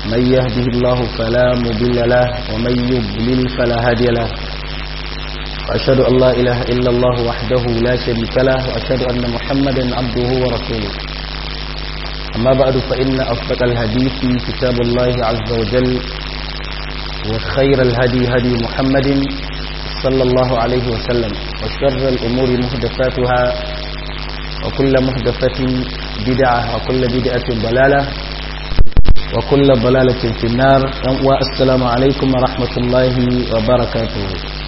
من يهده الله فلا مضل له ومن يضلل فلا هادي له وأشهد أن لا إله إلا الله وحده لا شريك له وأشهد أن محمدا عبده ورسوله أما بعد فإن أصدق الحديث كتاب الله عز وجل وخير الهدي هدي محمد صلى الله عليه وسلم وشر الأمور محدثاتها وكل محدثة بدعة وكل بدعة ضلالة وكل ضلالة في النار والسلام عليكم ورحمة الله وبركاته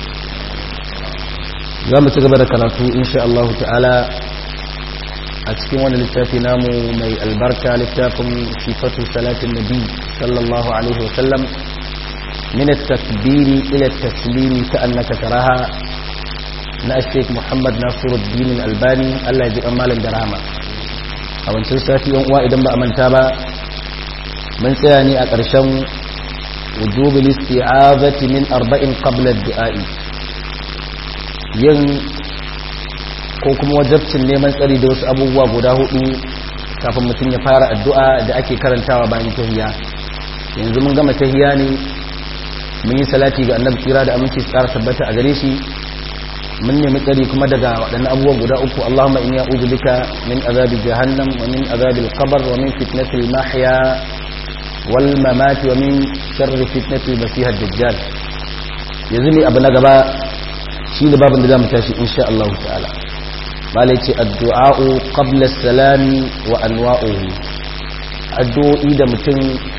زام تقبل كراتو إن شاء الله تعالى أتكين وانا للتافي نامو مي البركة للتافم صفة صلاة النبي صلى الله عليه وسلم من التكبير إلى التسليم كأنك تراها na Sheikh Muhammad Nasiruddin Albani Allah ya ji amalan da rahama a wancan sati yan uwa idan ba a manta ba mun tsaya ne a ƙarshen wujubil isti'azati min arba'in qabla ad-du'a'i yin ko kuma wajabcin neman tsari da wasu abubuwa guda hudu kafin mutum ya fara addu'a da ake karantawa bayan tahiyya yanzu mun gama tahiyya ne mun yi salati ga annabi kira da aminci tsara tabbata a gare shi mun nemi tsari kuma daga waɗannan abubuwan guda uku Allahumma inni a'udhu bika min azabi jahannam wa min azabil qabr wa min fitnatil mahya wal mamati wa min sharri fitnatil masih ad-dajjal yanzu ne abu na gaba shi ne babin da zamu tashi insha Allah ta'ala malai ce addu'a'u qabla as-salami wa anwa'uhu addu'o'i da mutum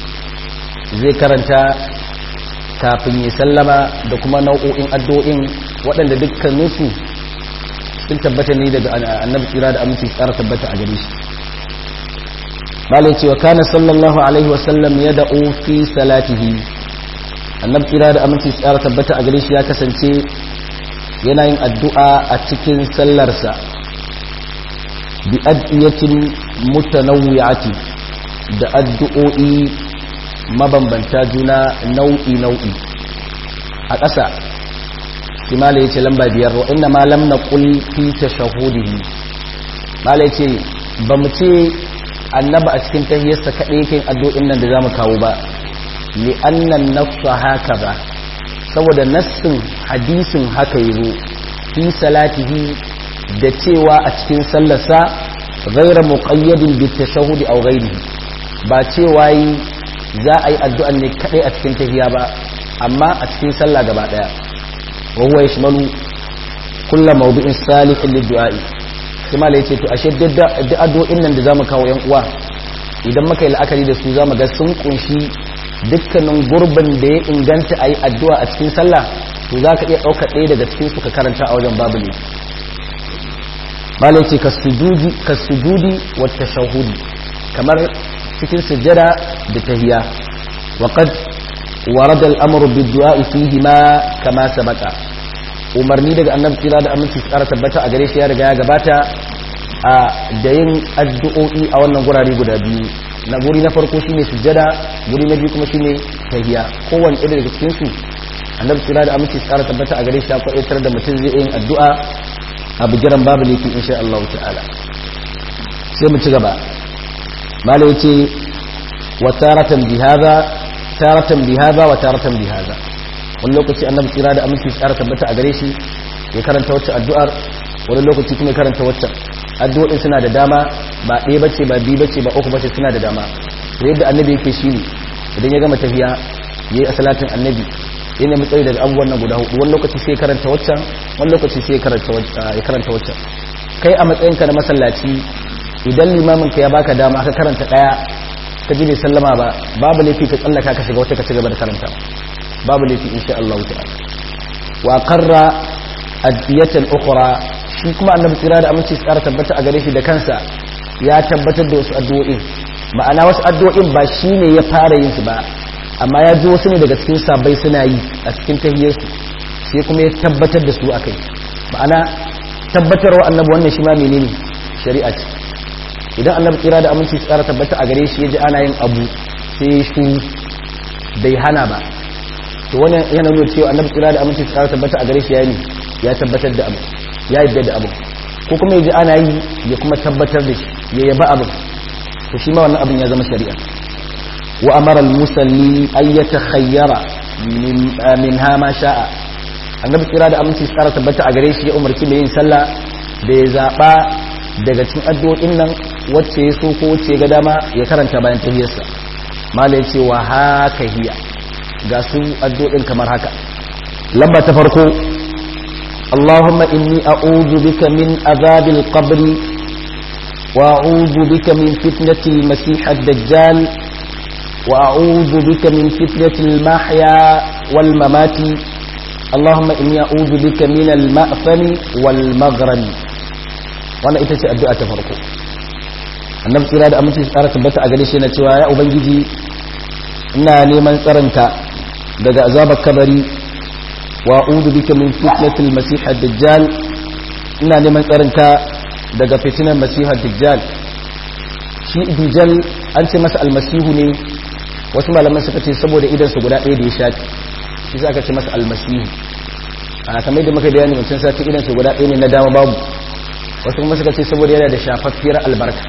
zai karanta kafin ya sallama da kuma nau'o'in addu'o'in waɗanda dukkaninsu sun tabbata ne daga annabi tsira da aminci tsara tabbata a gare shi malai cewa kana sallallahu alaihi wasallam ya da'o fi salatihi annabi tsira da aminci tsara tabbata a gare shi ya kasance yana yin addu'a a cikin sallarsa bi addu'atin mutanawwi'ati da addu'o'i mabambanta juna nau'i nau'i a ƙasa kimala ya ce lamba biyar wa inna ma lam naqul fi tashahudihi mala ya ce ba mu ce annaba a cikin tahiyarsa kaɗai yake addu'o'in nan da zamu kawo ba li annan nafsa haka ba saboda nassin hadisin haka yazo fi salatihi da cewa a cikin sallarsa ghayra muqayyadin bi tashahudi aw ghayrihi ba cewa yi za a yi addu'an ne kaɗai a cikin tahiya ba amma a cikin sallah gaba ɗaya وهو يشمل كل موضوع صالح للدعاء kuma la yace to ashe duk addu'o'in nan da zamu kawo yan uwa idan muka yi la'akari da su zamu ga sun kunshi dukkanin gurbin da ya inganta ayi addu'a a cikin sallah to zaka iya dauka ɗaya daga cikin su ka karanta a wajen babu ne mala yace kasujudi kasujudi wa tashahhudi kamar cikin sujjada da tahiyya wa qad ورد الامر بالدعاء فيهما كما سبق umarni daga annabi kira da aminci tsara tabbata a gare shi ya riga ya gabata a da yin addu'o'i a wannan gurare guda biyu na guri na farko shine sujjada guri na biyu kuma shine tahiyya kowanne ɗaya daga cikin su annabi kira da aminci tsara tabbata a gare shi ya kwaitar da mutum zai yin addu'a a bigiran babu laifi insha Allah ta'ala sai mu ci gaba malai yace wa taratan bi hadha taratan bi haza wa taratan bi haza wani lokaci annabi tsira da aminci tsara tabbata a gare shi ya karanta wacce addu'ar wani lokaci kuma ya karanta wacce addu'o'in suna da dama ba ɗaya bace ba biyu bace ba uku bace suna da dama to yadda annabi yake shi ne idan ya gama tafiya yayi a salatin annabi ya nemi tsari daga abubuwan nan guda hudu wani lokaci sai ya karanta waccan wani lokaci sai ya karanta ya karanta waccan kai a matsayinka na masallaci idan limamin ka ya baka dama ka karanta daya ka ji bai sallama ba babu laifi ka tsallaka ka shiga wata ka ci gaba da karanta babu laifi insha Allah ta'ala wa qarra adiyatan ukhra shi kuma annabi tsira da aminci tsara tabbata a gare shi da kansa ya tabbatar da wasu addu'o'in ma'ana wasu addu'o'in ba shine ya fara yin su ba amma ya ji wasu ne daga cikin sabai suna yi a cikin tahiyyar su sai kuma ya tabbatar da su akai ma'ana tabbatarwa annabi wannan shi ma menene shari'a ce idan annabi tsira da aminci tsara tabbata a gare shi ya ji ana yin abu sai shi bai hana ba to wannan yana nuna cewa annabi tsira da aminci tsara tabbata a gare shi ya ne ya tabbatar da abu ya yadda da abu ko kuma ya ji ana yi ya kuma tabbatar da shi ya yaba abin to shi ma wannan abin ya zama shari'a wa amara al-musalli ay yatakhayyara minha ma sha'a annabi kira da aminci tsara tabbata a gare shi ya umarci mai yin sallah da ya zaba daga cikin addu'o'in nan wacce ya so ko wacce ga dama ya karanta bayan tahiyarsa mala ya ce wa haka hiya ga su addu'o'in kamar haka lamba ta farko Allahumma inni a'udhu bika min azabil qabri wa a'udhu bika min fitnatil masih ad-dajjal wa a'udhu bika min fitnatil mahya wal mamati Allahumma inni a'udhu bika min al-ma'fani wal maghrami wannan ita ce addu'a ta farko annabi tsira da aminci tsara tabbata a gare shi na cewa ya ubangiji ina neman tsaronka daga azabar kabari wa a'udhu bika min fitnatil masih ad-dajjal ina neman tsaronka daga fitinar masih ad-dajjal shi dajjal an ce masa almasihu ne wasu malaman suka ce saboda idan su guda ɗaya da ya shafi shi za ka ce masa almasihu a kamar da muka bayani wancan sati idan su guda ɗaya ne na dama babu wasu kuma suka ce saboda yana da shafaffiyar albarka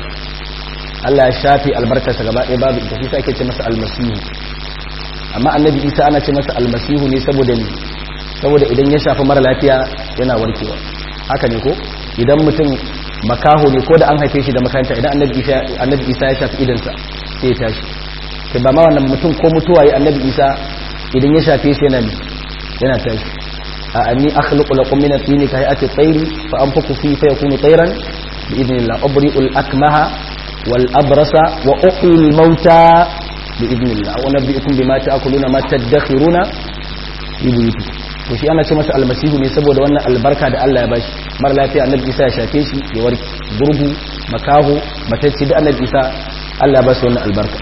Allah ya shafe albarkarsa gaba ɗaya babu ita shi sa ake ce masa almasihu amma annabi isa ana ce masa almasihu ne saboda ne saboda idan ya shafi mara lafiya yana warkewa haka ne ko idan mutum makaho ne ko da an haife shi da makaranta idan annabi isa ya shafi idansa sai ya tashi kai ba ma wannan mutum ko mutuwa ya annabi isa idan ya shafe shi yana yana tashi a anni akhluqu lakum min at-tini ka hayati at-tayri fa anfuku fi fa yakunu tayran bi idnillah ubri'ul akmaha wal abrasa wa uhyi al-mauta bi idnillah wa nabbi'ukum bima ta'kuluna ma tadakhiruna fi buyutikum to shi ana ce masa almasihu ne saboda wannan albarka da Allah ya bashi mara lafiya annabi Isa ya shafe shi ya warke gurgu makaho matacci da annabi Isa Allah ya bashi wannan albarka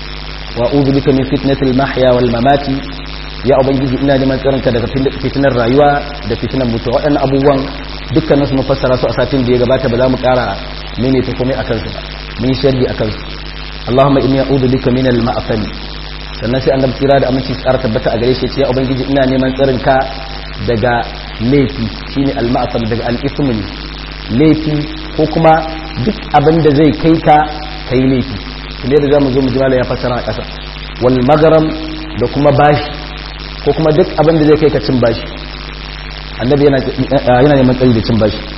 wa a'udhu bika min fitnatil mahya wal mamati ya ubangiji ina neman tsaronka daga fitinar rayuwa da fitinar mutuwa waɗannan abubuwan dukkanin su mun fassara su a satin da ya gabata ba za mu ƙara mene ta komai akan su ba mun sharhi akan su Allahumma inni a'udhu bika min al-ma'asani sannan sai annabi tsira da aminci tsara tabbata a gare shi ya ubangiji ina neman tsarin ka daga laifi shine al-ma'asam daga al-ismu ne laifi ko kuma duk abin da zai kai ka kai laifi kuma da zamu zo mu jimala ya fassara a ƙasa wal magaram da kuma bashi ko kuma duk abin da zai kai ka cin bashi annabi yana yana neman tsari da cin bashi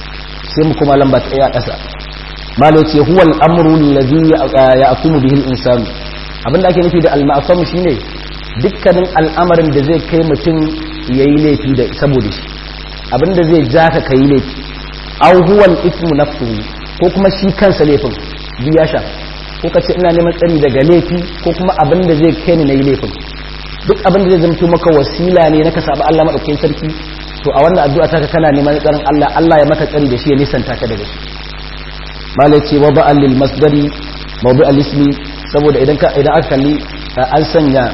sai mu kuma lamba ta ɗaya a ƙasa malai ce huwa al-amru alladhi ya'tumu bihi al-insanu abinda ake nufi da al-ma'sum shine dukkanin al'amarin da zai kai mutum yayi laifi da saboda shi abinda zai ja ka kai laifi aw huwa al-ithmu nafsuhu ko kuma shi kansa laifin biya sha ko ka ce ina neman tsari daga laifi ko kuma abinda zai kai ni nayi laifin duk abinda zai zama maka wasila ne na ka saba Allah madaukakin sarki to a wannan addu'a ta kana neman tsarin Allah Allah ya maka tsari da shi ya nisanta ka daga shi malai ce wa ba'al lil masdari mawdu' al-ismi saboda idan ka idan aka kalli an sanya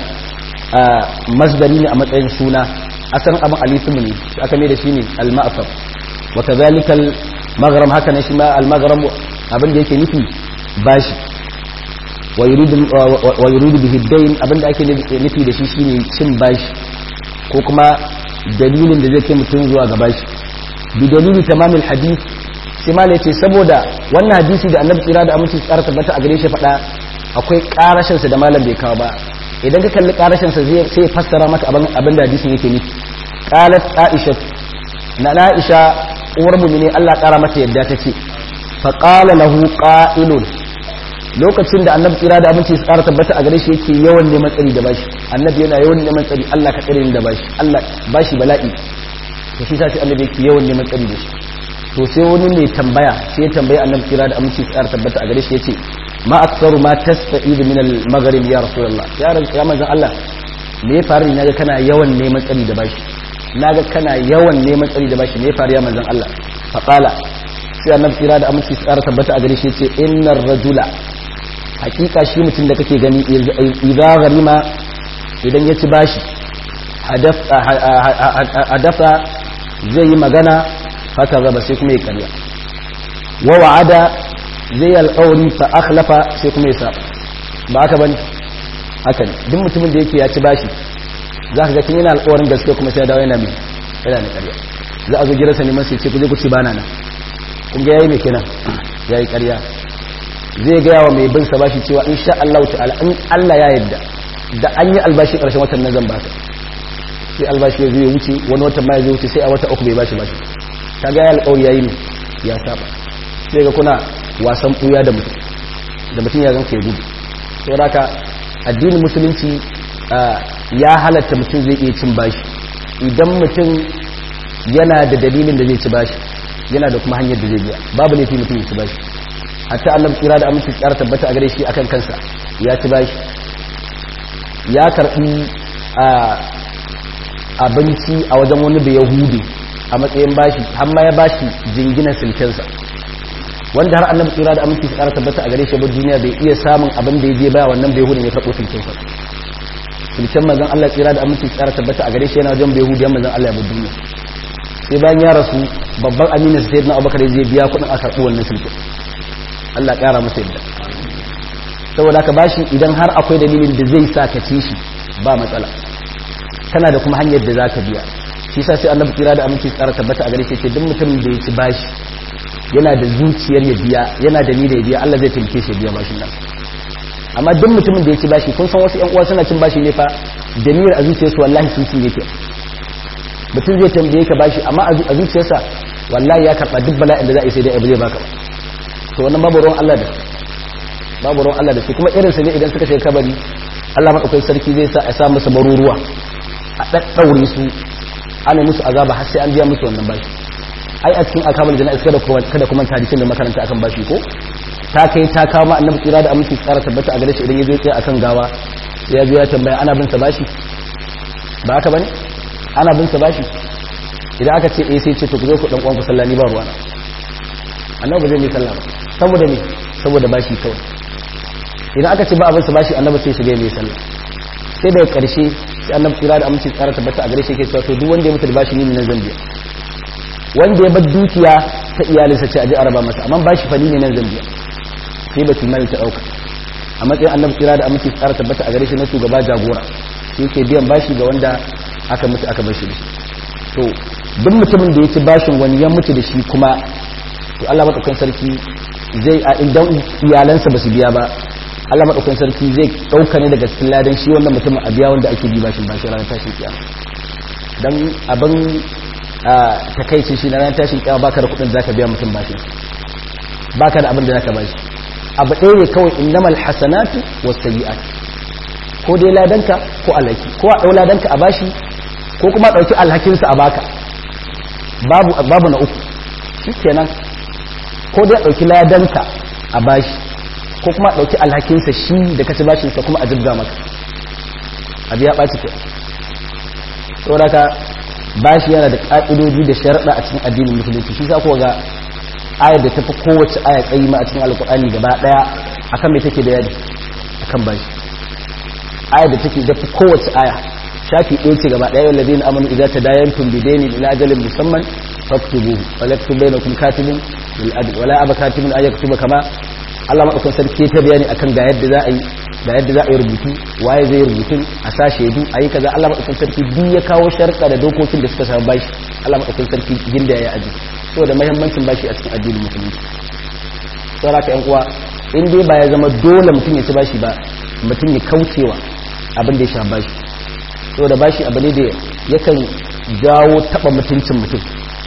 masdari ne a matsayin suna asalin abin alismu ne shi aka mai da shi ne al-ma'far wa kadhalika al-maghrib haka ne shi ma al-maghrib abin da yake nufi bashi wa yuridu wa yuridu bihi dayn abin da ake nufi da shi shine cin bashi ko kuma dalilin da zai kai mutum zuwa ga bashi bi dalili tamamil hadith sai ma ce saboda wannan hadisi da annabi tsira da aminci tsara tabbata a gare shi faɗa akwai karashinsa da malam bai kawo ba idan ka kalli karashinsa sai ya fassara maka abin da hadisin yake nufi qalat aisha na aisha uwar mu'mini Allah kara mata yadda take fa qala lahu qa'ilun lokacin da annabi tsira da aminci tsara tabbata a gare shi yake yawan neman tsari da bashi annabi yana yawan neman tsari Allah ka tsare ni da bashi Allah bashi bala'i to shi sai annabi yake yawan neman tsari da shi to sai wani mai tambaya sai ya tambaya annabi tsira da aminci tsara tabbata a gare shi yace ma aksaru ma tasta'id min al-maghrib ya rasulullah ya ya manzon Allah me ya faru naga kana yawan neman tsari da bashi naga kana yawan neman tsari da bashi me ya faru ya manzon Allah fa qala sai annabi tsira da aminci tsara tabbata a gare shi yace innar rajula hakika shi mutum da kake gani idza gharima idan ya ci bashi hadafa zai yi magana haka zaba sai kuma ya karya wa wa'ada zai alƙawari fa akhlafa sai kuma ya saba ba haka bane haka ne duk mutumin da yake ya ci bashi za ka ga tun yana alƙawarin gaske kuma sai ya dawo yana mai yana da ƙarya za a zo gidansa neman sai ce ku je ku ci bana nan kun ga yayi me kenan yayi ƙarya zai gaya wa mai bin sa bashi cewa insha Allah ta'ala in Allah ya yarda da an yi albashi karshen watan nan zan baka sai albashi ya zo ya wuce wani watan ma ya zo wuce sai a wata uku bai bashi bashi kaga ya alƙawari yayi ne ya saba sai ga kuna wasan buya da mutum da mutum ya ganka ya gudu saboda haka addinin musulunci ya halatta mutum zai iya cin bashi idan mutum yana da dalilin da zai ci bashi yana da kuma hanyar da zai biya babu laifi mutum ya ci bashi hatta annabi tsira da aminci tsara tabbata a gare shi akan kansa ya ci bashi ya karbi abinci a wajen wani da yahudi a matsayin bashi har ma ya bashi jinginan silkensa wanda har annabi tsira da aminci tsara tabbata a gare shi ba duniya bai iya samun abin da ya je baya wannan bai hudun ya karɓo silkensa silken manzon Allah tsira da aminci tsara tabbata a gare shi yana wajen bai hudiyan manzon Allah ya bar duniya sai bayan ya rasu babban aminin sai na abubakar zai biya kuɗin a karɓi wannan silken Allah ƙara masa yadda saboda ka bashi idan har akwai dalilin da zai sa ka ci shi ba matsala kana da kuma hanyar da za ka biya shi sa sai annabi kira da aminci tsara tabbata a gare shi ce duk mutumin da ya ci bashi yana da zuciyar ya biya yana da niyyar ya biya Allah zai taimake shi ya biya bashin nan amma duk mutumin da ya ci bashi kun san wasu ƴan uwa suna cin bashi ne fa da niyyar a zuciyarsu wallahi sun sun yake mutum zai tambaye ka bashi amma a zuciyarsa wallahi ya karɓa duk bala'in da za a yi sai dai abu zai baka ba to wannan babu ruwan Allah da babu ruwan Allah da su kuma irinsa ne idan suka shiga kabari Allah maɗaukai sarki zai sa a sa musu maruruwa a ɗaɗɗaure su ana musu azaba har sai an biya musu wannan bashi ai a cikin akamul jana'iz kada kuma kada kuma hadisin da makaranta akan bashi ko ta kai ta kama annabi tsira da aminci tsara tabbata a gare shi idan ya zo ya akan gawa ya zo ya tambaya ana bin sa bashi ba haka bane ana bin sa bashi idan aka ce eh sai ce to ku zo ku dan uwan ku sallani ba ruwana annabi zai yi sallah ba saboda me saboda bashi kawai idan aka ce ba abin sa bashi annabi sai shiga mai sallah sai daga karshe sai annabi tsira da aminci tsara tabbata a gare shi yake cewa to duk wanda ya mutu da bashi ne nan zambiya wanda ya bar dukiya ta iyalinsa ce a ji araba masa amma bashi fa ne nan zambiya sai ba mali ta dauka a matsayin annabi tsira da aminci tsara tabbata a gare shi na shugaba jagora shi yake biyan bashi ga wanda aka mutu aka bar shi to duk mutumin da ya ci bashin wani ya mutu da shi kuma to Allah madaukakin sarki zai a idan iyalansa ba su biya ba Allah madaukakin sarki zai dauka ne daga cikin ladan shi wannan mutumin a biya wanda ake bi bashin bashin ranar tashin kiyama dan abin takaici shi na ranar tashin kiyama baka da kudin zaka biya mutum bashin baka da abin da zaka bashi abu ɗaya ne kawai innamal hasanatu was sayyi'at ko dai ladanka ko alhaki ko a dau ladanka a bashi ko kuma dauki alhakinsa a baka babu babu na uku shikenan ko dai ɗauki ladanka a bashi ko kuma ɗauki alhakinsa shi da kaci bashinsa kuma a jibga maka abu ya ɓaci ke sauraka bashi yana da ƙa'idoji da sharaɗa a cikin addinin musulunci shi sa kuwa ga ayar da tafi kowace aya tsayi ma a cikin alƙur'ani gaba ɗaya akan mai take da yadi akan bashi ayar da take da kowace aya shafi ɗaya ce gaba ɗaya wallazi na amanu idza tadayantum bidainin ila ajalin musamman faktubuhu wala yaktub bainakum katibun bil adl wala aba katibun ay yaktuba kama Allah madaukakin sarki ta bayani akan ga yadda za a yi ga yadda za a yi rubutu waye zai rubutu a sa shaidu a yi kaza Allah madaukakin sarki duk ya kawo sharka da dokokin da suka samu bashi Allah madaukakin sarki ginda ya aji saboda muhimmancin bashi a cikin addinin musulunci saboda ka yan uwa in dai ba ya zama dole mutum ya ci bashi ba mutum ya kaucewa abin da ya sha bashi saboda bashi abu ne da yakan jawo taba mutuncin mutum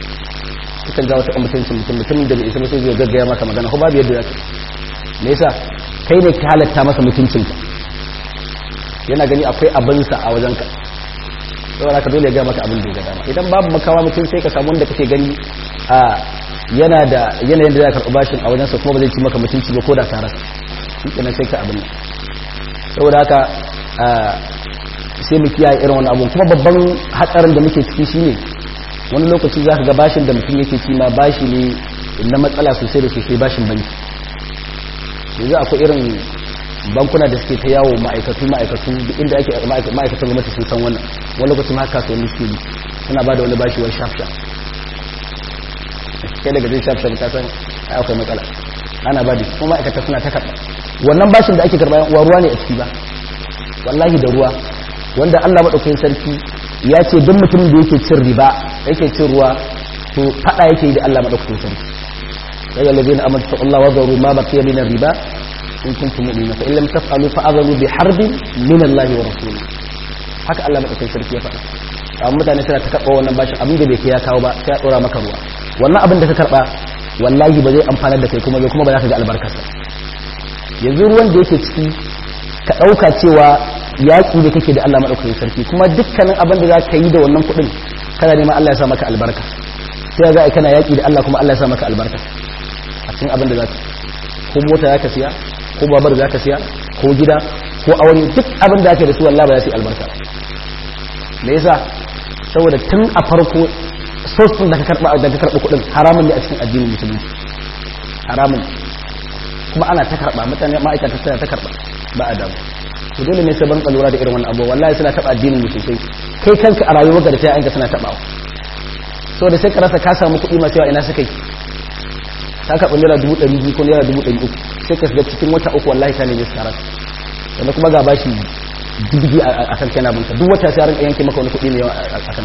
yakan jawo taba mutuncin mutum mutumin da bai isa mutum zai gaggaya maka magana ko babu yadda zaka me yasa kai ne ka halatta masa mutuncinka yana gani akwai abinsa a wajenka saboda ka dole ya gaya maka abin da ya ga dama idan babu makawa mutum sai ka samu wanda kake gani a yana da yanayin da za ka karɓi bashin a wajensa kuma ba zai ci maka mutunci ba ko da tare shi kenan sai ka abin nan saboda haka sai mu kiyaye irin wani abu kuma babban hatsarin da muke ciki shine wani lokaci za ka ga bashin da mutum yake ci ma bashi ne na matsala sosai da sosai bashin banki yanzu akwai irin bankuna da suke ta yawo ma'aikatu ma'aikatu duk inda ake ma'aikatan gwamnati sun san wannan wani lokacin haka kasuwanni suke yi suna ba da wani bashi wani shafsha kai daga jin shafsha ka san akwai matsala ana ba da kuma ma'aikata suna ta karɓa wannan bashin da ake karɓa yan uwa ruwa ne a ciki ba wallahi da ruwa wanda Allah madaukakin sarki ya ce duk mutumin da yake cin riba yake cin ruwa to fada yake yi da Allah madaukakin sarki ya ga ladina amanu taqullaha wa zaru ma baqiya min riba in kuntum mu'minin fa illam taf'alu fa adhalu bi harbin min Allah wa rasulihi haka Allah madaukakin sarki ya faɗa amma mutane suna ta karɓa wannan bashin abin da bai kai ya kawo ba sai ya dora maka ruwa wannan abin da ka karɓa wallahi ba zai amfanar da kai kuma bai kuma ba za ka ga albarkarsa yanzu ruwan da yake ciki ka ɗauka cewa yaƙi da kake da Allah maɗaukakin sarki kuma dukkanin abin da za ka yi da wannan kuɗin kana neman Allah ya sa maka albarka sai za a kana yaƙi da Allah kuma Allah ya sa maka albarka a cikin abin da za ka ko mota za ka siya ko babar za ka siya ko gida ko aure duk abin da ake da su wallahi ba za su yi albarka me yasa saboda tun a farko source din da ka karba da ka karba kuɗin haramun ne a cikin addinin musulunci haramun kuma ana ta karba mutane ma'aikata suna ta karba ba a damu to dole ne sai ban lura da irin wannan abu wallahi suna taba addinin mu sosai kai kanka a rayuwarka da sai suna tabawa saboda sai ka rasa ka samu kuɗi masu yawa ina suka yi ka karɓi naira dubu ɗari biyu ko naira dubu ɗari uku sai ka shiga cikin wata uku wallahi ka nemi tsara sannan kuma ga bashi dubbi a kan kana binka duk wata sai rinka yanke maka wani kuɗi mai yawa a kan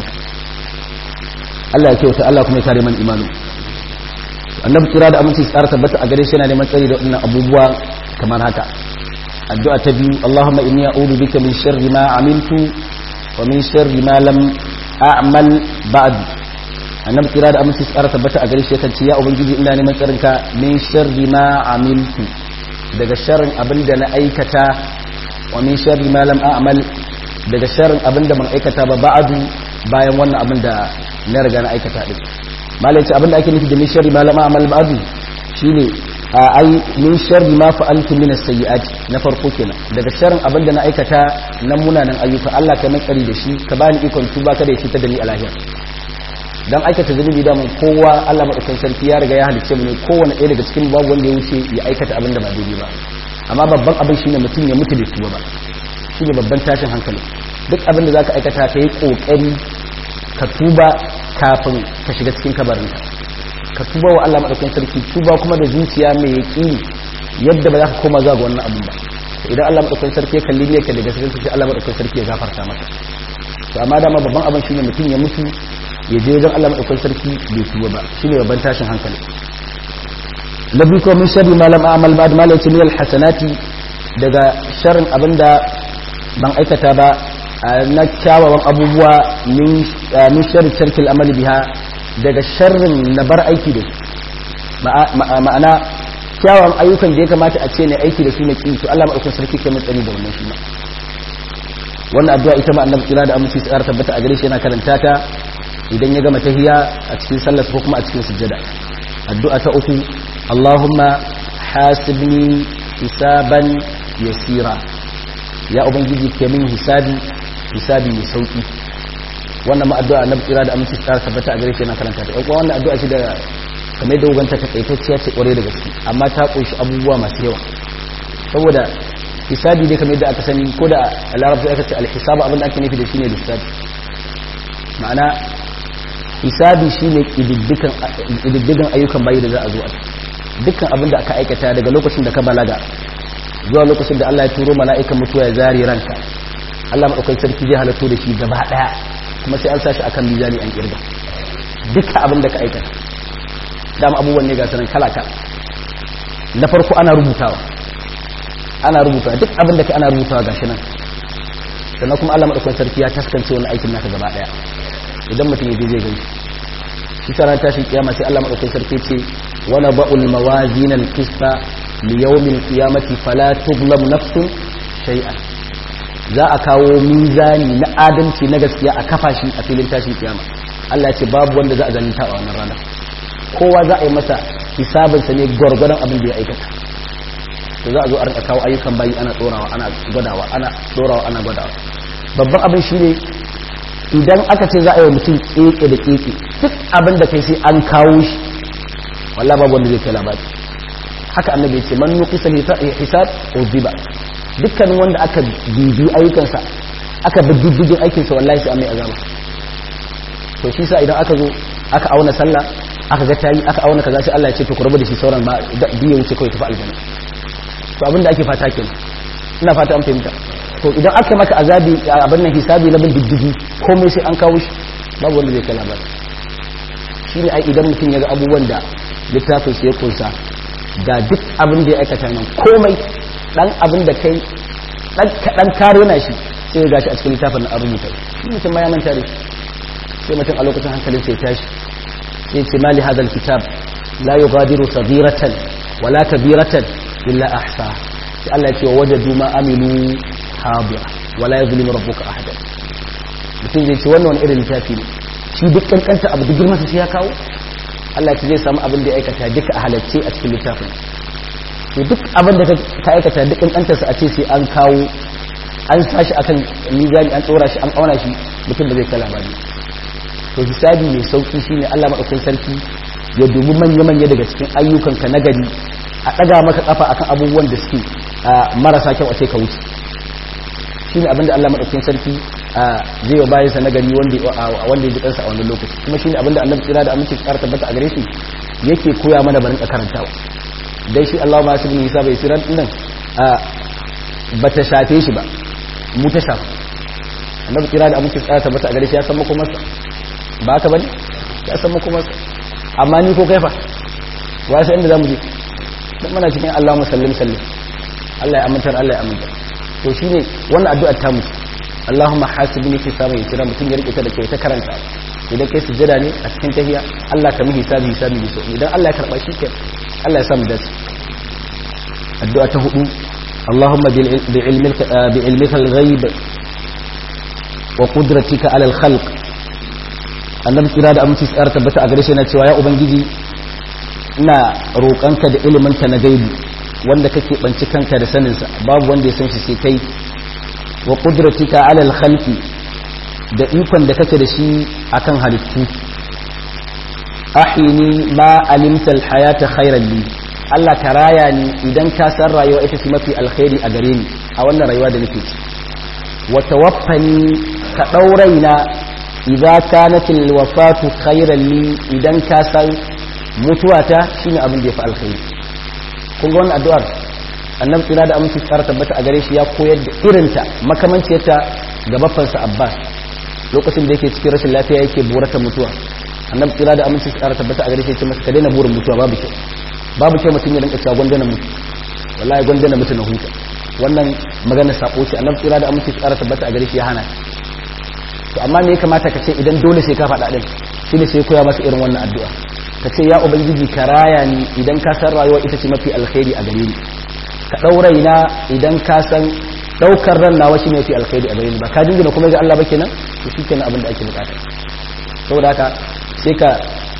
Allah ya kyauta Allah kuma ya kare man imanu annabi kira da aminci tsara tabbata a gare shi yana neman tsari da waɗannan abubuwa kamar haka addu'a ta biyu Allahumma inni a'udhu bika min sharri ma amiltu wa min sharri ma lam a'mal ba'd annabi kira da aminci tsara tabbata a gare shi yakan ce ya ubangiji ina neman tsarinka min sharri ma amiltu daga sharrin abin da na aikata wa min sharri ma lam a'mal daga sharrin abin da ban aikata ba ba'adu bayan wannan abin da na riga na aikata din malai ce abin da ake nufi da min sharri ma lam a'mal ba'adu shine a ai min sharri ma fa'altu min as-sayyi'ati na farko kenan daga sharrin abin da na aikata na munanan ayyuka Allah ka mai tsari da shi ka bani ikon tuba kada ya cutar da ni a lahira dan aikata zunubi da mun kowa Allah madaukakin sarki ya riga ya halicce mu ne kowanne ɗaya daga cikin babu wanda ya wuce ya aikata abin da ba daidai ba amma babban abin shine mutum ya mutu da tuba ba shine babban tashin hankali duk abin da zaka aikata ka yi kokari ka tuba kafin ka shiga cikin kabarinka ka tuba wa Allah madaukakin sarki tuba kuma da zuciya mai yaqini yadda ba za ka koma zuwa ga wannan abin ba idan Allah madaukakin sarki ya kalli ne ka daga cikin sai Allah madaukakin sarki ya gafarta maka to amma dama babban abin shine mutum ya mutu ya je wajen Allah madaukakin sarki bai tuba ba shine babban tashin hankali na biyu ko min sharri malam a'mal ba'd ma laysa min alhasanati daga sharrin abinda ban aikata ba na kyawawan abubuwa min min sharri tarkil amali biha daga sharrin na bar aiki da ma'ana kyawawan ayyukan da ya kamata a ce ne aiki da su na ki to Allah madaukakin sarki ke mun tsani da wannan shi ma wannan addu'a ita ma annabi kira da aminci tsara tabbata a gare shi yana karanta ta idan ya gama tahiya a cikin sallar ko kuma a cikin sujjada addu'a ta uku Allahumma hasibni hisaban yasira ya ubangiji ke min hisabi hisabi mai sauki wannan ma addu'a annabi kira da aminci tsara tabbata a gare shi yana karanta ta kuma wannan addu'a ce da kamar da uganta ta kaitacciya ce kware da gaske amma ta kunshi abubuwa masu yawa saboda hisabi dai kamar yadda aka sani ko da a larabci aka ce alhisabu abin da ake nufi da shi ne lissafi ma'ana hisabi shi ne ƙididdigan ayyukan bayi da za a zo a dukkan abin da aka aikata daga lokacin da ka balaga zuwa lokacin da Allah ya turo mala'ikan mutuwa ya zari ranka Allah maɗaukar sarki zai halatto da shi gaba ɗaya kuma sai an sashi akan mizani an kirga dukkan abin da ka aikata dama abubuwan ne ga sanan kala kala na farko ana rubutawa ana rubuta duk abin da ka ana rubutawa gashi nan sannan kuma Allah madaukakin sarki ya taskance wani aikin naka gaba daya idan mutum yaje zai gani shi sa ran tashin kiyama sai Allah madaukakin sarki ce wala ba'ul mawazin al-qista li yawmil qiyamati fala tuzlam nafsun shay'an za a kawo mizani na adalci na gaskiya a kafa shi a filin tashin kiyama Allah ya ce babu wanda za a zalunta a wannan rana kowa za a yi masa hisabinsa ne gwargwadon abin da ya aikata to za a zo a rinka kawo ayyukan bayi ana tsorawa ana gwadawa ana tsorawa ana gwadawa babban abin shi ne idan aka ce za a yi mutum keke da keke duk abin da kai sai an kawo shi walla babu wanda zai kai labari haka annabi ya ce man nuqisa hisab uziba dukkanin wanda aka bibi ayyukansa aka bi diddigin aikinsa wallahi sai an mai azaba to shi sa idan aka zo aka auna sallah aka ga tayi aka auna kaza sai Allah ya ce to ku rabu da shi sauran ba biye wuce kawai tafi aljanna to abin da ake fata kenan ina fata an fahimta to idan aka maka azabi abin nan hisabi na bin diddigi komai sai an kawo shi babu wanda zai kai labari shine ai idan mutum ya ga abubuwan da littafin sa ya kunsa ga duk abin da ya aikata nan komai dan abin da kai dan kadan kare na shi sai ya gashi a cikin littafin na rubuta shi mutum ma ya manta da sai mutum a lokacin hankalin sai tashi sai ce mali hadal kitab la yughadiru saghiratan wala kabiratan illa ahsa sai Allah ya ce wajadu ma amilu habira wala yuzlimu rabbuka ahada mutum zai ce wannan wani irin littafi ne shi duk kankanta abu duk girman sai ya kawo Allah ya ce zai samu abin da ya aikata duka a halacce a cikin littafin to duk abin da ka aikata duk kankantarsa a ce sai an kawo an sashi akan mizani an tsora shi an auna shi mutum da zai kala ba ne to hisabi mai sauki shine Allah madaukakin sarki ya dubi manya-manya daga cikin ayyukanka na gari a ɗaga maka kafa akan abubuwan da suke marasa kyau a ce ka wuce shine abinda Allah madaukakin sarki zai wa bayan sa na gari wanda wanda ya ji kansa a wannan lokaci kuma shine abinda Annabi tsira da aminci tsara tabbata a gare shi yake koya mana barin karantawa dai shi Allah ma su bin hisabai siran nan bata shafe shi ba mu ta shafa Annabi tsira da aminci tsara tabbata a gare shi ya san makomarsa ba haka bane ya san makomarsa amma ni ko kaifa wa sai inda zamu je dan muna cikin Allahumma sallim sallim Allah ya amintar Allah ya amintar to shine wannan addu'ar ta mu Allahumma hasibni hisaban yasira mutum ya rike ta da kai ta karanta idan kai sujjada ne a cikin tahiyya Allah ka mi hisabi hisabi ne so idan Allah ya karba shi ke Allah ya samu dace addu'a ta hudu Allahumma bi ilmika bi ilmika al-ghaib wa qudratika ala al-khalq annabi kira da aminci tsara tabbata a gare shi na cewa ya ubangiji ina roƙanka da iliminka na gaibi wanda kake banci kanka da saninsa babu wanda ya san shi sai kai wa qudratika ala al-khalqi da ikon da kake da shi akan halittu ahini ma alimta al-hayata khairan li Allah ka raya ni idan ka san rayuwa ita ce mafi alkhairi a gare ni a wannan rayuwa da nake ci wa tawaffani ka dauraina idza kanat alwafatu khayran li idan ka san mutuwata shine abin da yafi alkhairi kun ga wannan addu'ar annabi tsira da aminci tsara tabbata a gare shi ya koyar da irinta makamanciyarta ga baffansa abbas lokacin da yake cikin rashin lafiya yake burata mutuwa annabi tsira da aminci tsara tabbata a gare shi ya ce masa ka daina burin mutuwa babu kyau babu kyau mutum ya rinka cewa gwandana mutu wallahi gwandana mutu na huta wannan magana sako ce annabi tsira da aminci tsara tabbata a gare shi ya hana to amma me ya kamata ka ce idan dole sai ka faɗa ɗin shi ne sai koya masa irin wannan addu'a ka ce ya ubangiji ka raya ni idan ka san rayuwa ita ce mafi alkhairi a gare ni ka ɗaurai na idan ka san ɗaukar ran nawa shi ne mafi alkhairi a gare ni ba ka jingina kuma ga Allah ba kenan to shi kenan abin da ake bukata saboda haka sai ka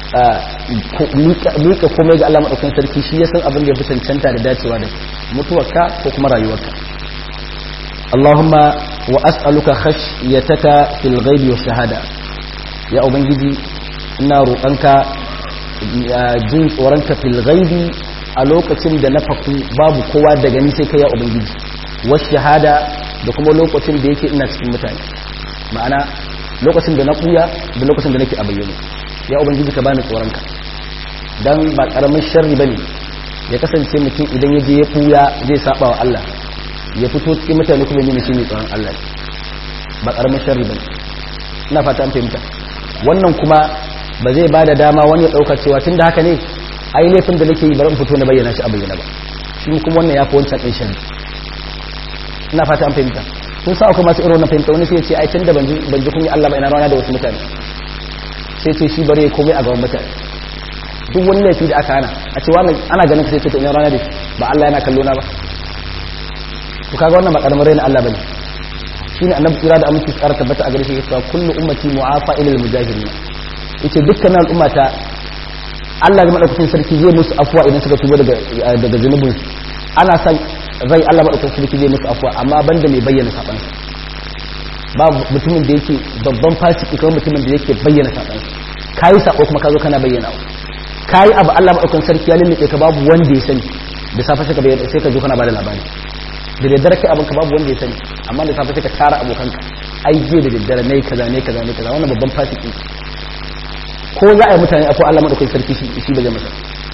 miƙa komai ga Allah maɗaukan sarki shi ya san abin da ya fi cancanta da dacewa da mutuwarka ko kuma rayuwarka Allahumma wa as'aluka khashyataka fil ghaibi wa shahada ya ubangiji ina roƙonka jin tsoronka fil ghaibi a lokacin da na faku babu kowa daga ni sai kai ya ubangiji wa shahada da kuma lokacin da yake ina cikin mutane ma'ana lokacin da na kuya da lokacin da nake a bayyane ya ubangiji ka bani tsoronka dan ba karamin sharri bane ya kasance mutum idan ya je ya kuya zai saba wa Allah ya fito cikin mutane kuma yi shi ne tsoron Allah ba karamin sharri bane ina fata an fahimta wannan kuma ba zai bada dama wani ya dauka cewa tunda haka ne ai laifin da nake yi bari in fito na bayyana shi a bayyana ba shi kuma wannan ya fi wancan ɗin sharri ina fata an fahimta kun sa akwai masu irin wannan fahimta wani sai ya ce ai tunda ban ji kun yi Allah ba ina rana da wasu mutane sai ce shi bare komai a gaban mutane duk wani laifi da aka hana a ce wannan ana ganin ka sai ce to ina rana da shi ba Allah yana kallo na ba to kaga wannan ba karamin raina Allah bane shine annabi kira da aminci tsara tabbata a gare shi cewa kullu ummati mu'afa ila al-mujahirin yace dukkan al'ummata Allah ya madaukakin sarki zai musu afwa idan suka tuba daga daga zunubin ana san rai Allah madaukakin sarki zai musu afwa amma banda mai bayyana saban babu mutumin da yake babban fasiki kuma mutumin da yake bayyana saban kayi sako kuma ka zo kana bayyana kayi abu Allah madaukakin sarki ya lullube ka babu wanda ya sani da safe sai ka bayyana sai ka zo kana bada labari da daddare kai abin ka babu wanda ya sani amma da safe sai ka tara abokanka ai je da daddare nayi kaza nayi kaza nayi kaza wannan babban fasiki ko za a yi mutane akwai Allah madaukakin sarki shi ba zai masa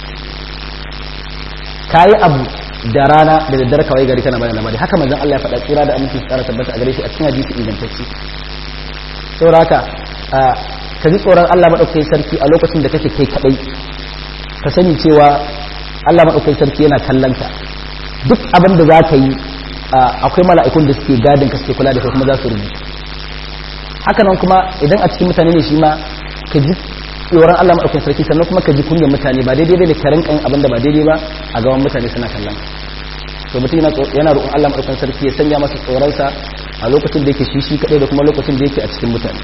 kayi abu da rana da daddare kawai gari kana bada labari haka manzon Allah ya faɗa tsira da aminci tsara tabbata a gare shi a cikin hadisi ingantacce saboda haka ka ji tsoron Allah madaukakin sarki a lokacin da kake kai kadai ka sani cewa Allah madaukakin sarki yana kallon ka duk abin da za ka yi akwai mala'ikun da suke gadin ka suke kula da kai kuma za su rubuta haka nan kuma idan a cikin mutane ne shi ma ka ji tsoron Allah maɗaukin sarki sannan kuma ka ji kunyar mutane ba daidai bai da ka rinka yin abin da ba daidai ba a gaban mutane suna kallon to mutum yana roƙon Allah maɗaukin sarki ya sanya masa tsoronsa a lokacin da yake shi shi kaɗai da kuma lokacin da yake a cikin mutane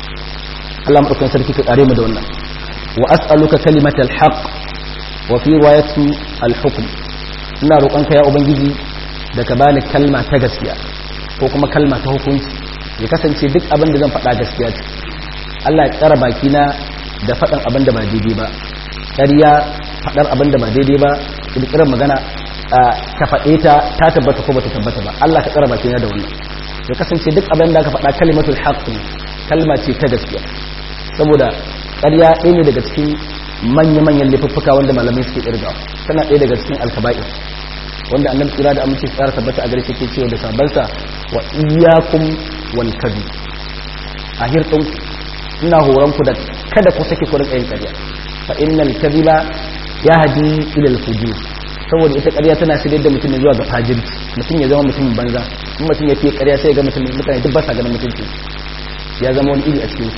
Allah maɗaukin sarki ka ƙare mu da wannan wa as'aluka kalimatal haqq wa fi riwayati al hukm ina roƙonka ya ubangiji da ka bani kalma ta gaskiya ko kuma kalma ta hukunci ya kasance duk abin da zan faɗa gaskiya ce Allah ya tsara bakina da faɗan abin da ba daidai ba ƙarya faɗar abin da ba daidai ba ƙirƙirar magana ka faɗe ta ta tabbata ko bata tabbata ba Allah ka tsara bakina da wannan ya kasance duk abin da ka faɗa kalimatul haqq kalma ce ta gaskiya saboda ƙarya ɗaya ne daga cikin manya-manyan laifuffuka wanda malamai suke ƙirgawa tana ɗaya daga cikin alkaba'ir wanda annabi tsira da amince tsara tabbata a gare shi ke cewa da sabansa wa iyyakum wal kadhib a hirɗin ina horon ku da kada ku sake ku rinka yin ƙarya fa innal kadhiba yahdi ila al fujur saboda ita ƙarya tana shirye da mutum zuwa ga fajirci mutum ya zama mutumin banza in mutum ya fiye ƙarya sai ya ga mutum mutane duk ba sa ganin mutunci ya zama wani iri a cikin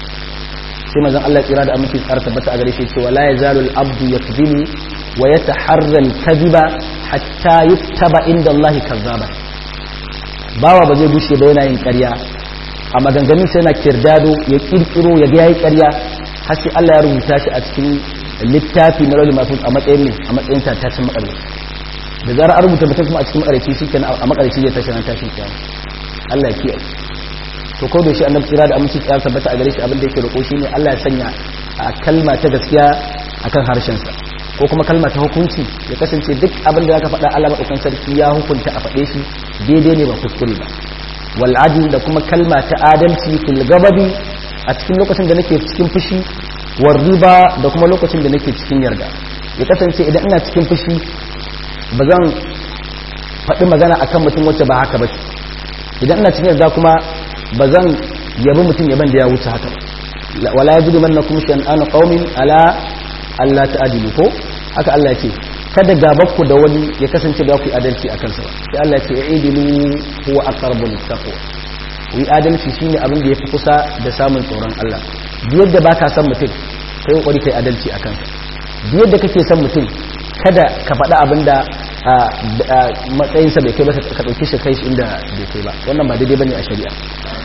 sai manzon Allah tsira da aminci tsara tabbata a gare shi cewa la yazalu al abdu yakdhibu wa yataharra al kadhiba hatta yuktaba inda Allah kazzaba bawa ba zai bushe ba yana yin ƙarya a maganganun sai yana kirdado ya kirkiro ya ga yayi ƙarya har sai Allah ya rubuta shi a cikin littafi na rawli masu a matsayin ne a matsayin tatashin makarci da zarar an rubuta mutum kuma a cikin makarci shi kenan a makarci zai tashi ran tashin kiyama Allah ya kiyaye to ko da shi annabi tsira da aminci tsaya tabbata a gare shi abin da yake roƙo shine Allah ya sanya a kalma ta gaskiya akan harshen sa ko kuma kalma ta hukunci ya kasance duk abin da zaka faɗa Allah madaukan sarki ya hukunta a faɗe shi daidai ne ba kuskure ba wal adl da kuma kalma ta adalci fil gababi a cikin lokacin da nake cikin fushi war riba da kuma lokacin da nake cikin yarda ya kasance idan ina cikin fushi ba zan faɗi magana akan mutum wacce ba haka ba idan ina cikin yarda kuma ba zan yabi mutum yaban da ya wuce haka ba wala yajidu mannakum shan'anu qaumin ala Allah ta'adilu ko haka Allah ya ce kada gabanku da wani ya kasance ba ku yi adalci a kansa sai Allah ya ce idilu huwa aqrabu littaqwa yi adalci shine abin da yafi kusa da samun tsoron Allah biyar da baka san mutum kai kokari kai adalci a kansa biyar da kake san mutum kada ka faɗa abin da matsayinsa bai kai ba ka ɗauki shi kai shi inda bai kai ba wannan ba daidai bane a shari'a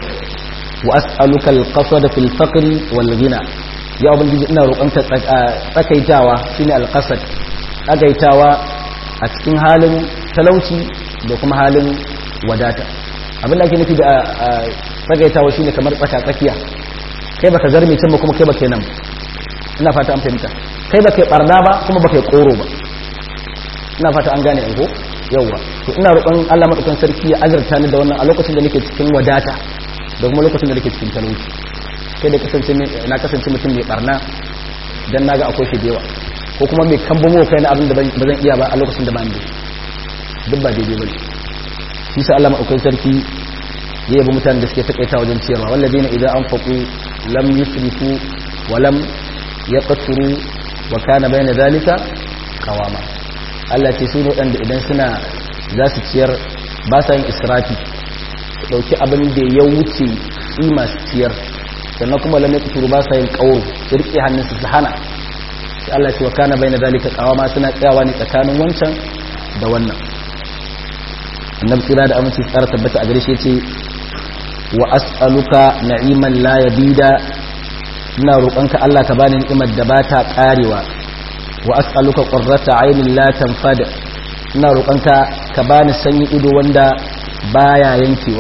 wa as'aluka al-qasad fil faqri wal ghina ya ubangiji ina roƙonka tsakaitawa shine al-qasad tsagaitawa a cikin halin talauci da kuma halin wadata abin da ake nufi da tsagaitawa shine kamar tsaka tsakiya kai baka zarme can ba kuma kai baka nan ina fata an fahimta kai baka yi barna ba kuma baka yi koro ba ina fata an gane ko yawwa to ina roƙon Allah madaukakin sarki ya azurta ni da wannan a lokacin da nake cikin wadata da kuma lokacin da nake cikin talauci kai da kasance na kasance mutum mai barna dan naga akwai shi da yawa ko kuma mai kambamo kai na abin da ba zan iya ba a lokacin da ba ni duk ba daidai bane shi sa Allah madaukakin sarki ya yabi mutanen da suke takaita wajen ciyarwa wallazina idan anfaqu lam yusrifu wa lam yaqturu wa kana bayna zalika qawama Allah ce su waɗanda idan suna za su ciyar ba sa yin israfi su ɗauki abin da ya wuce tsima su ciyar sannan kuma lamai kuturu ba sa yin ƙauro su riƙe hannunsu su hana sai Allah ce wa kana bai na zalika ƙawama suna tsayawa ne tsakanin wancan da wannan annabi tsira da aminci tsara tabbata a gare shi ce wa as'aluka na'iman la yabida ina roƙonka Allah ka bani ni'imar da ba ta ƙarewa wa as'aluka qurrata aynin la tanfad ina roƙonka ka bani sanyi ido wanda baya yankewa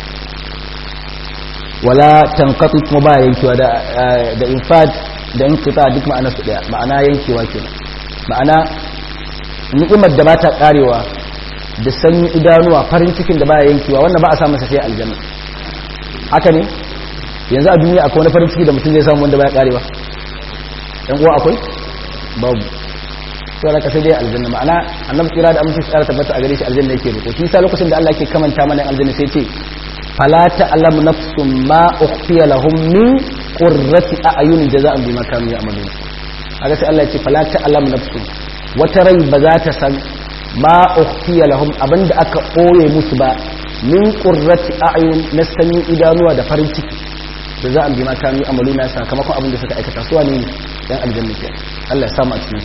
wala tanqati kuma baya yankewa da da infad da inqita duk ma'ana su daya ma'ana yankewa kenan ma'ana ni'imar da bata karewa da sanyi idanuwa farin cikin da baya yankewa wannan ba a samu sa sai aljanna haka ne yanzu a duniya akwai wani farin ciki da mutum zai samu wanda baya karewa dan uwa akwai babu to da sai dai aljanna ma'ana annabi kira da amince tsara tabbata a gare shi aljanna yake roƙo shi sa lokacin da Allah yake kamanta mana aljanna sai ce fala ta'lamu nafsun ma ukhfiya lahum min qurrati a'yunin jaza'an bima kanu ya'malun kaga sai Allah ya ce fala ta'lamu nafsun wata rai ba za ta san ma ukhfiya lahum abinda aka ɓoye musu ba min qurrati a'yun na sanyin idanuwa da farin ciki da za a bi ma kanu amaluna sakamakon abin da suka aikata su wane yan aljanna ke Allah ya samu a cikin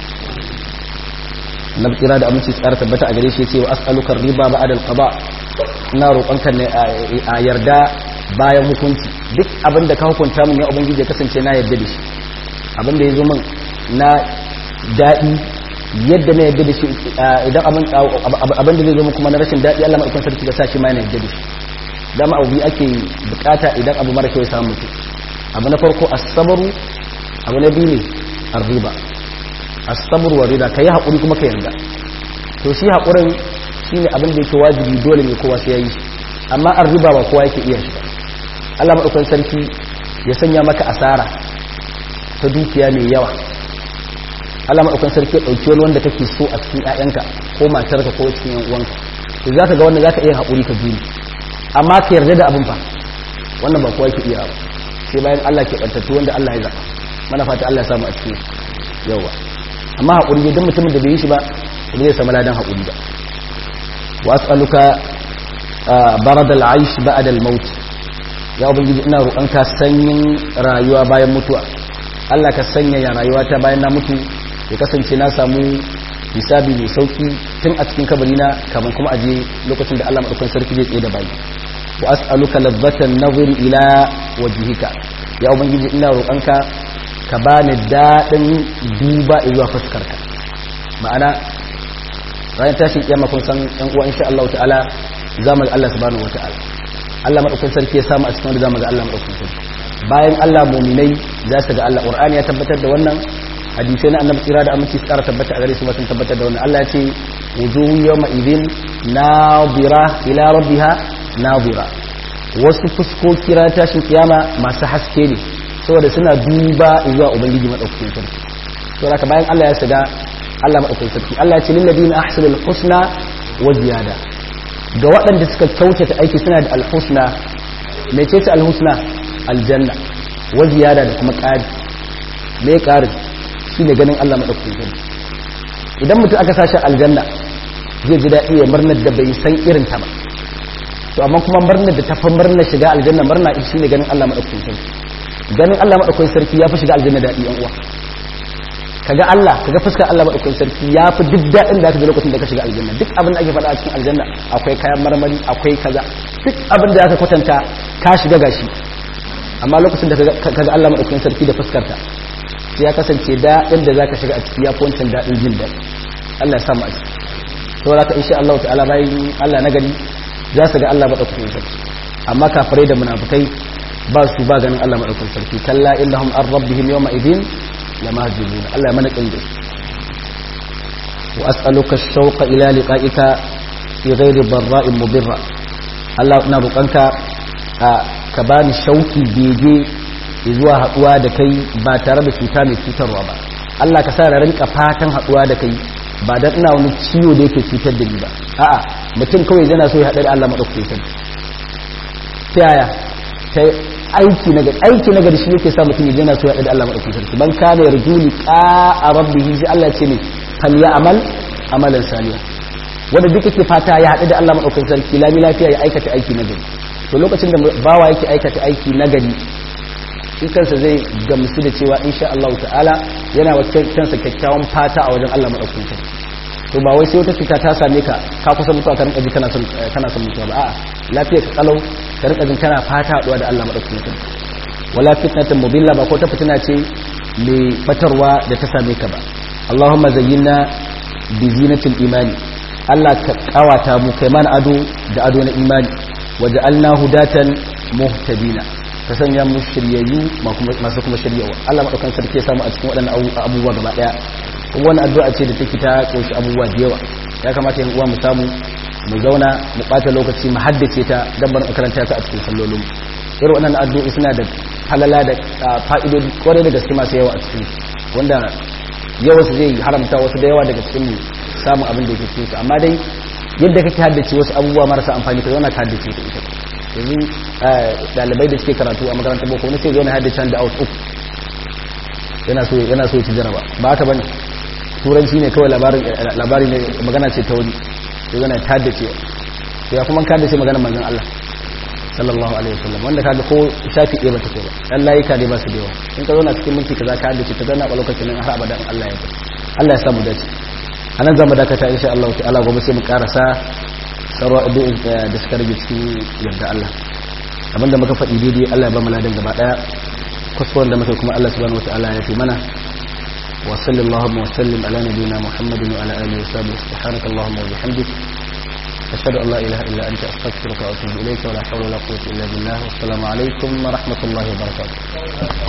na kira da aminci tsara tabbata a gare shi yace wa as'aluka riba ba'da al-qada ina roƙonka ne a yarda bayan hukunci duk abin da ka hukunta min ya ubangiji ya kasance na yarda da shi abin da ya zo min na daɗi yadda na yarda da shi idan abin da zai zo min kuma na rashin daɗi Allah mai sarki da sa shi ma yana yarda da shi dama abu biyu ake bukata idan abu mara kyau ya samu mutum abu na farko asabaru abu na biyu ne arriba asabaru wa rida ka yi haƙuri kuma ka yarda to shi haƙurin shi ne abin da yake wajibi dole ne kowa sai ya yi amma arriba ba kowa yake iya shi ba Allah maɗaukan sarki ya sanya maka asara ta dukiya mai yawa Allah maɗaukan sarki ya ɗauki wani wanda kake so a cikin 'ya'yanka ko matarka ko cikin 'yan uwanka to za ka ga wanda za ka iya haƙuri ka juri amma ka yarda da abin fa wannan ba kowa yake iya ba sai bayan Allah ke bantattu wanda Allah ya zaba mana fata Allah ya samu a cikin yawa amma hakuri ne dan mutumin da bai yi shi ba ba zai samu ladan hakuri ba wa as'aluka barad al-aish ba'da al-maut ya ubangiji ina roƙonka sanyin rayuwa bayan mutuwa Allah ka sanya ya rayuwa ta bayan na mutu ya kasance na samu hisabi mai sauki tun a cikin kabarina kamar kuma aje lokacin da Allah madaukakin sarki zai tsaye da bayi wa as'aluka ladzatan nazari ila wajhika ya ubangiji ina roƙonka ka bani dadin duba zuwa fuskarka ma'ana ranar tashin kiyama kun san yan uwa insha Allah ta'ala zamu ga Allah subhanahu wata'ala Allah madaukakin sarki ya samu a cikin wanda zamu ga Allah madaukakin sarki bayan Allah mu'minai za su ga Allah Qur'ani ya tabbatar da wannan hadisai na annabi tsira da aminci tsara tabbata a gare su sun tabbatar da wannan Allah ya ce wujuhu yawma idhin nadira ila rabbiha nadira wasu fuskoki ran tashin kiyama masu haske ne saboda suna duba zuwa ubangiji madaukakin sarki to haka bayan Allah ya shiga Allah madaukakin sarki Allah ya ce lil ladina ahsanul husna wa ziyada ga waɗanda suka kyautata aiki suna da alhusna mecece alhusna aljanna wa ziyada da kuma ƙari me ƙarin shi ne ganin Allah maɗaukakin sarki idan mutum aka sashi aljanna zai ji daɗi ya murnar da bai san irin ta ba to amma kuma murnar da ta fi murnar shiga aljanna murna shi ne ganin Allah maɗaukakin sarki ganin Allah maɗaukakin sarki ya fi shiga aljanna daɗi yan uwa kaga Allah kaga fuskar Allah maɗaukakin sarki ya fi duk daɗin da aka ji lokacin da ka shiga aljanna duk abin da ake faɗa a cikin aljanna akwai kayan marmari akwai kaza duk abin da aka kwatanta ka shiga gashi amma lokacin da kaga Allah maɗaukakin sarki da fuskarta sai ya kasance daɗin da zaka shiga a ciki ya wancan daɗin jin daɗi Allah ya samu a ciki to zaka insha Allah ta'ala bayan Allah na gari za su ga Allah madaukakin sarki amma kafirai da munafikai ba su ba ganin Allah madaukakin sarki kalla innahum an rabbihim yawma idin lamahjubun Allah ya mana kin da wa as'aluka ash-shawqa ila liqa'ika fi ghairi barra'in mudirra Allah ina roƙonka ka bani shauki bege zuwa haduwa da kai ba tare da cuta mai cutarwa ba Allah ka sa da rinka fatan haduwa da kai ba dan ina wani ciwo da yake cutar da ni ba a'a mutum kawai yana so ya haɗu da Allah madaukakin sarki ta yaya ta aiki na gari aiki na gari shi yake sa mutum yana so ya haɗu da Allah madaukakin sarki ban kana yarju liqa rabbihi sai Allah ce ne fal ya'mal amalan salihan wanda duk yake fata ya haɗu da Allah madaukakin sarki lami lafiya ya aikata aiki na gari to lokacin da bawa yake aikata aiki na gari shi kansa zai gamsu da cewa insha Allah ta'ala yana wa kansa kyakkyawan fata a wajen Allah madaukakin sarki to ba wai sai wata cuta ta same ka ka kusa mutuwa ka rinka ji kana son kana son mutuwa ba a'a lafiya ka kalau ka rinka jin kana fata haɗuwa da Allah madaukakin sarki wala fitnatan mubilla ba ko ta fitina ce mai batarwa da ta same ka ba Allahumma zayyinna bi zinatil imani Allah ka kawata mu kai mana ado da ado na imani waja'alna hudatan muhtadina ka sanya mu shiryayyu masu kuma shiryawa Allah madaukan sarki ya samu a cikin waɗannan abubuwa gaba daya kuma wannan addu'a ce da take ta koshi abubuwa da yawa ya kamata yan uwa mu samu mu zauna mu bata lokaci mu haddace ta dan bar karanta ta a cikin sallolin irin wannan addu'o'i suna da halala da fa'idodi kwarai da gaske masu yawa a cikin wanda yawa su zai haramta wasu da yawa daga cikin mu samun abin da yake cikin su amma dai yadda kake haddace wasu abubuwa marasa amfani ka zauna ka haddace ta ita yanzu dalibai da suke karatu a makarantar boko wani sai zo na haddace da out uku yana so yana so ya ci jaraba ba haka bane turanci ne kawai labari ne magana ce ta wani sai zana ta da ce ya kuma ka da ce magana manzon Allah sallallahu alaihi wasallam wanda kaga ko shafi ɗaya ba ta kai ba dan layika ne ba su da yawa in ka zauna cikin minti kaza ka da ce ta zanna a lokacin nan har abadan Allah ya ta Allah ya samu dace anan zamu dakata insha Allah ta'ala gobe sai mu karasa sarwa addu'in da suka rage cikin yarda Allah abinda muka faɗi daidai Allah ya ba mu ladan gaba daya kuskuren da muka kuma Allah subhanahu wataala ya fi mana wa sallallahu wa sallim ala nabiyyina Muhammadin wa ala alihi wa sahbihi subhanakallahumma wa bihamdik ashhadu an la ilaha illa anta astaghfiruka wa atubu ilayka wa la hawla wa la quwwata illa billah wa assalamu alaikum wa rahmatullahi wa barakatuh